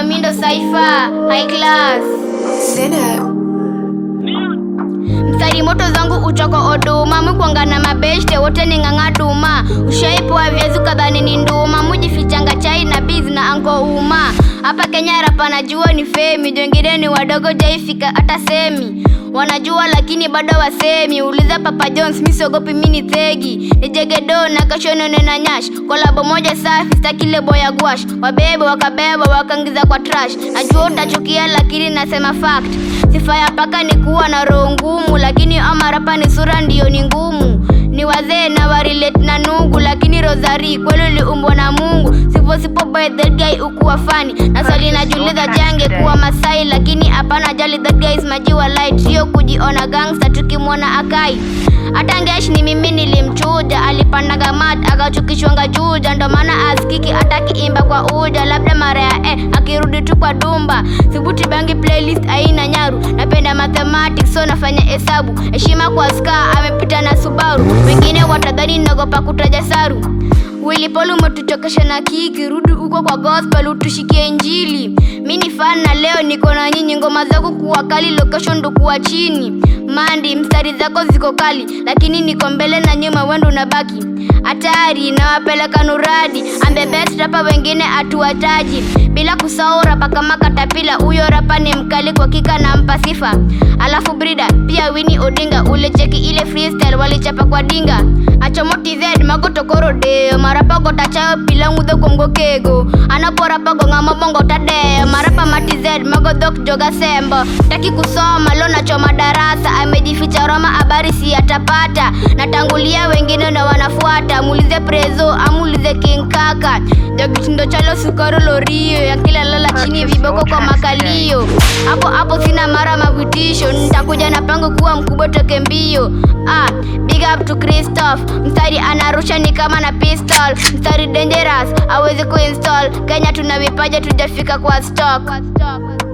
mindo Cypher, high class. Mstari moto zangu uchoko oduma Mwikwanga na mabeshte wote ni ng'ang'a duma Ushaipoa viazi kadhani ni nduma Mujifichanga chai na bizi na anko uma Hapa Kenya rapa najua ni femi Wengine ni wadogo jaifika hata semi Wanajua lakini bado wasemi Uliza Papa Jones mi siogopi mi ni thegi Nijegedo na kashonone na nyash Kolabo moja safi staki lebo ya gwash Wabebe wakabeba wakaingiza kwa trash Najua utachukia lakini nasema fact Sifa ya paka ni kuwa na roho ngumu Lakini ama rapa ni sura ndiyo ni ngumu Ni wazee na warelate na nungu Lakini Rosari kweli uliumbwa na Mungu Sipo sipo by that guy ukuwa fani Na swali najiuliza jange kuwa Masai Lakini hapana jali that guy is majiwa light Sio kujiona gangster tukimwona akai hata Ngesh ni mimi nilimchuja, alipandaga mat akachukishwanga juja, ndo maana askiki hata kiimba kwa uja, labda mara ya eh, akirudi tu kwa dumba. Sibuti bangi playlist aina nyaru, napenda mathematics so nafanya hesabu. Heshima kwa ska amepita na Subaru, wengine watadhani nagopa kutaja saru. Willy Paul umetuchokesha na kiki, rudi huko kwa gospel utushikie injili. Mi ni fan na leo niko na nyinyi, ngoma zako kuwa kali, location ndo kuwa chini. Mandi, mstari zako ziko kali, lakini niko mbele na nyuma, wendo unabaki hatari, nawapeleka nuradi. I'm the best rapa, wengine hatuwataji, bila kusahau rapa kama Katapila. Huyo rapa ni mkali kwa kika na mpa sifa. Alafu Brida pia Winnie Odinga, ule cheki ile freestyle walichapa kwa dinga. Achomoti Z magotokoro deo marapa gotachayo pila ngudho komgokego anaporapa gong'ama bongo tadeo marapa mati Z magodhok joga sembo taki kusoma lo nachoma darasa amejificha Roma habari si atapata natangulia wengine ndo wanafuata muulize Prezo amuulize King Kaka jagitindo chalo sukaro lorio ya kila lala chini viboko kwa makalio hapo hapo sina mara mavitisho nitakuja na pango kuwa mkubwa toke mbio ah, big up to Christoph mstari anarusha ni kama na pistol mstari dangerous awezi kuinstall Kenya tuna vipaji tujafika kwa stock, kwa stock.